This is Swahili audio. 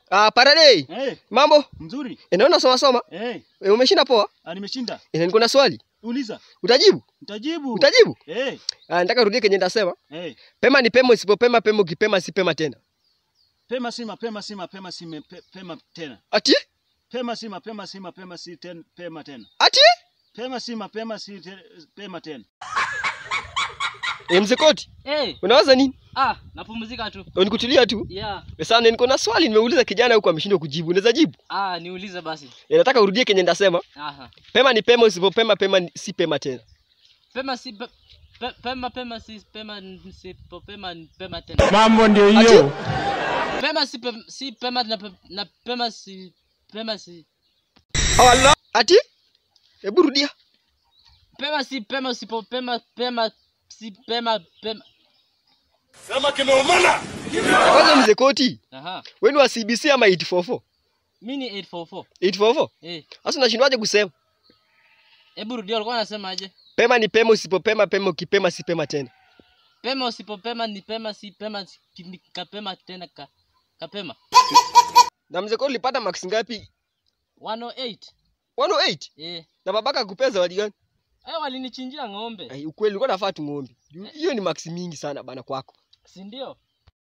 Ah, Paradei. Eh, Mambo? mzuri. Eh, naona soma soma. Eh, Eh, umeshinda poa? ah, nimeshinda. Eh, niko na swali. Uliza. Utajibu? Nitajibu. Utajibu? Eh, Ah, nataka rudie kenye nitasema. eh. Pema ni pema, usipopema pema, ukipema si pema tena. Pema si mapema si mapema si me- pe- pema tena. Ati? Pema si mapema si mapema si ten, pema tena. Ati? Pema si mapema si te, pema tena. Eh, mzee Koti, Eh, unawaza nini? ah, napumzika tu. Eh, Nikutulia tu. Yeah. Eh, Sana niko na swali nimeuliza kijana huko ameshindwa kujibu. Unaweza jibu? Ah, niulize basi. Eh, nataka urudie kenye nitasema. Aha. Pema ni pema, usipopema pema ni- si pema tena. Pema si pe, pe, pema pema si pema si po, pema ni pema tena. Mambo ndio Ati? hiyo. Pema si pe, si pema na, pe, na pema si pema si Allah. Ati? Hebu rudia. pema si pema si po, pema pema si pema pema. Kwanza mzee Koti, Aha. wewe ni wa CBC ama 844? Mimi ni 844. 844? Eh, Sasa unashindwaje kusema? hebu rudia ulikuwa unasemaje? Pema ni pema, usipopema pema, ukipema si pema tena. Pema usipopema ni pema si pema si, ni kapema tena ka kapema. Na mzee Koti ulipata marks ngapi? 108. 108. Eh. Na babaka akupea zawadi gani? Eh, walinichinjia ng'ombe. Ai, ukweli ulikuwa nafaa tung'ombe. Juu Hiyo ni marks mingi sana bana kwako. Si ndio?